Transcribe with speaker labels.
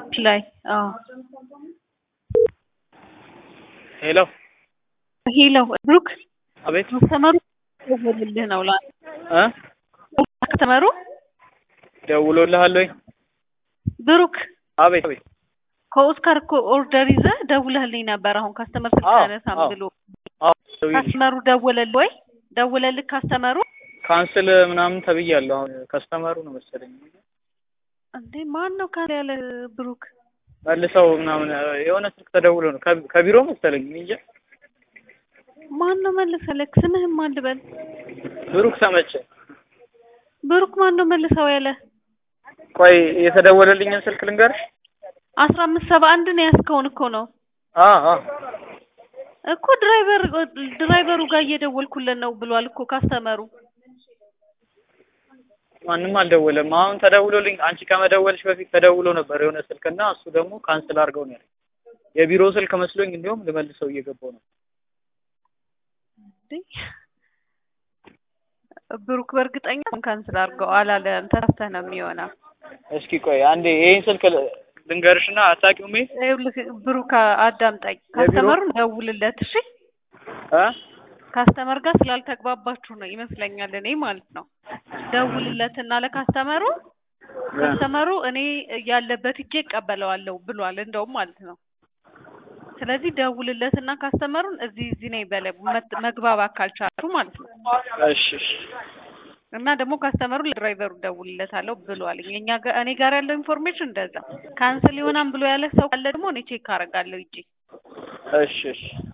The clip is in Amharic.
Speaker 1: ላይ አዎ
Speaker 2: ሄሎ
Speaker 1: ሄሎ ብሩክ
Speaker 2: አቤት
Speaker 1: ከስተመሩ ደወልልህ ነው ላ
Speaker 2: እ
Speaker 1: ከስተመሩ
Speaker 2: ደውሎልሃል ወይ?
Speaker 1: ብሩክ
Speaker 2: አቤት አቤት
Speaker 1: ከኦስካር እኮ ኦርደር ይዘህ ደውለህልኝ ነበር። አሁን ካስተመር ስልክ
Speaker 2: አዎ፣
Speaker 1: አያነሳም
Speaker 2: አዎ።
Speaker 1: ብሎ
Speaker 2: አዎ ደውዬልሽ።
Speaker 1: ካስተመሩ ደወለልህ ወይ? ደወለልህ ካስተመሩ?
Speaker 2: ካንስል ምናምን ተብያለሁ። አሁን ከስተመሩ ነው መሰለኝ
Speaker 1: እንዴ ማን ነው ካለ ያለ ብሩክ
Speaker 2: መልሰው ምናምን የሆነ ስልክ ተደውሎ ነው ከ- ከቢሮ መሰለኝ እኔ እንጃ።
Speaker 1: ማን ነው መልሰልክ? ስምህም ማን ልበል?
Speaker 2: ብሩክ ተመቸ።
Speaker 1: ብሩክ ማን ነው መልሰው ያለ?
Speaker 2: ቆይ የተደወለልኝን ስልክ ልንገርሽ።
Speaker 1: አስራ አምስት ሰባ አንድ ነው ያስከውን እኮ ነው
Speaker 2: አ አ
Speaker 1: እኮ ድራይቨር ድራይቨሩ ጋር እየደወልኩለት ነው ብሏል እኮ ካስተመሩ።
Speaker 2: ማንም አልደወለም። አሁን ተደውሎልኝ አንቺ ከመደወልሽ በፊት ተደውሎ ነበር የሆነ ስልክና እሱ ደግሞ ካንስል አድርገው ነው ያለኝ። የቢሮ ስልክ መስሎኝ እንዲሁም ልመልሰው እየገባው ነው።
Speaker 1: እንዴ ብሩክ በእርግጠኛ ካንስል አድርገው አላለም። ተሳስተህ ነው የሚሆነው።
Speaker 2: እስኪ ቆይ አንዴ ይሄን ስልክ ል- ልንገርሽና አታውቂውም? ይሄ
Speaker 1: ይኸውልህ ብሩክ አዳምጠኝ። ካስተመሩን ደውልለት እሺ።
Speaker 2: እ
Speaker 1: ካስተመር ጋር ስላልተግባባችሁ ነው ይመስለኛል እኔ ማለት ነው። ደውልለትና ለካስተመሩ ካስተመሩ እኔ ያለበት እጄ እቀበለዋለሁ ብሏል እንደውም ማለት ነው። ስለዚህ ደውልለትና ካስተመሩን እዚህ እዚህ ነኝ በለ መት- መግባባት ካልቻሉ ማለት ነው።
Speaker 2: እሺ እሺ
Speaker 1: እና ደግሞ ካስተመሩ ለድራይቨሩ ደውልለታለሁ ብሏል። እኛ ጋር እኔ ጋር ያለው ኢንፎርሜሽን እንደዛ ካንስል ይሆናል ብሎ ያለ ሰው ካለ ደግሞ እኔ ቼክ አደርጋለሁ እጄ
Speaker 2: እሺ እሺ